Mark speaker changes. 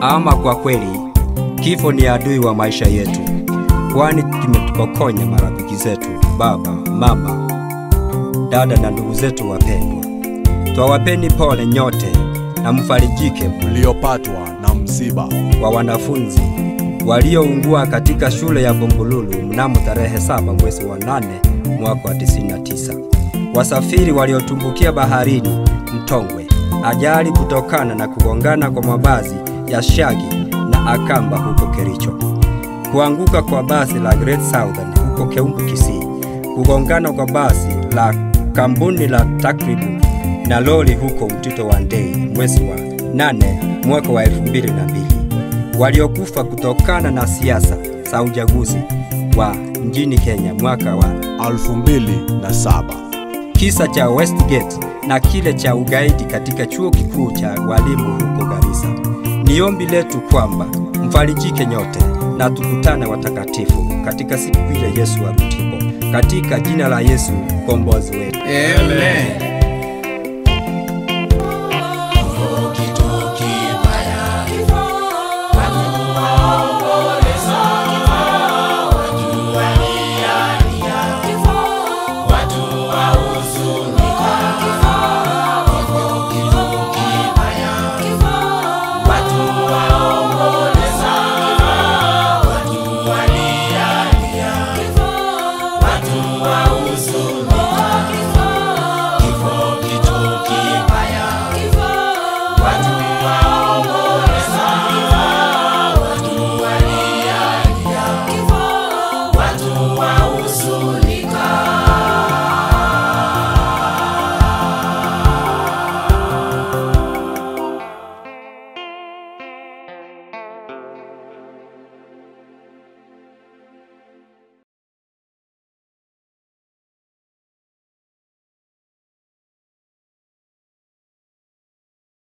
Speaker 1: Ama kwa kweli kifo ni adui wa maisha yetu, kwani kimetupokonya marafiki zetu, baba, mama, dada na ndugu zetu wapendwa. Twawapeni pole nyote na mfarijike
Speaker 2: mliopatwa na msiba
Speaker 1: wa wanafunzi walioungua katika shule ya Bumbululu mnamo tarehe saba mwezi wa nane mwaka wa 99, wasafiri waliotumbukia baharini Mtongwe, ajali kutokana na kugongana kwa mabasi ya Shagi na Akamba huko Kericho, kuanguka kwa basi la Great Southern huko Keumbu Kisii, kugongana kwa basi la kampuni la Takribu na lori huko Mtito wa Ndei mwezi wa nane mwaka wa 2002 waliokufa kutokana na siasa za uchaguzi wa nchini Kenya mwaka wa
Speaker 2: 2007
Speaker 1: kisa cha Westgate na kile cha ugaidi katika chuo kikuu cha walimu huko Garissa. Ni ombi letu kwamba mfarijike nyote na tukutane watakatifu katika siku ile Yesu arutipo, katika jina la Yesu mkombozi wetu.
Speaker 3: Amen.